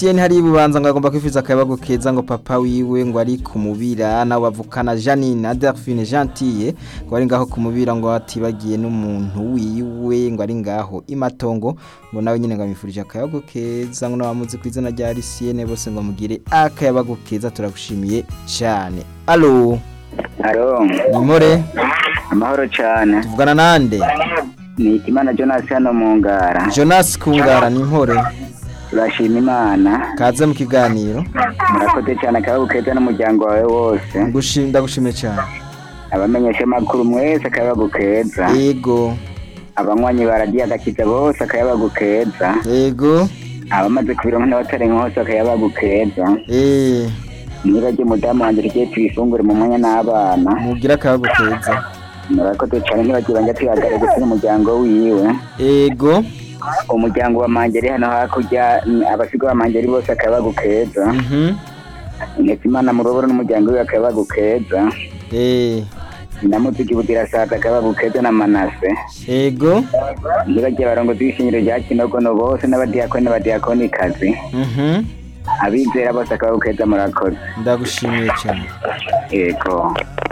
Lucien hari ibubanza ngo agomba kwifuza akayabago keza ngo papa wiwe ngo ari kumubira nawe bavukana Janine Adelphine Gentille ngo ari ngaho kumubira ngo atibagiye n'umuntu wiwe ngo ari ngaho imatongo ngo nawe nyine ngo amifurije akayabago keza ngo nabamuzi ku izina rya Lucien bose ngo mugire akayabago keza turagushimiye cyane allo Haro, nimore amahoro cyane. tuvugana nande Ni Imana Jonas hano mu ngara. Jonas Kungara nimpore Turashima Imana. kaze mu kiganiro Murakoze cyane akababo keza n'umuryango wawe wose. Ngushim- ndagushimiye cyane Abamenyesha makuru mwese akababo keza. yego Abanywanyi baragiye agakiza bose akababo keza. yego Abamaze kubironka n'abatarenga hose akababo keza. eh Nibajye mudamu wanjye tugiye tuyifungure mu mwanya n'abana. mugira akayabago keza Murakoze cyane ntibajye banje tuyagare gusa n'umuryango wiwe. yego Umuryango wa Mangeri hano hakurya mm, abasigo ba Mangeri bose akababo keza. mhm ndetse imana muroboro n'umuryango we akabagu keza eh namuziki budirasaza akabagu keza na manase yego ntibagiye barongo z'ishingiro rya kinogono bose n'abadiyakoni n'abadiyakonikazi mhm abizera bose akabagu keza murakoze ndagushimiye cyane yego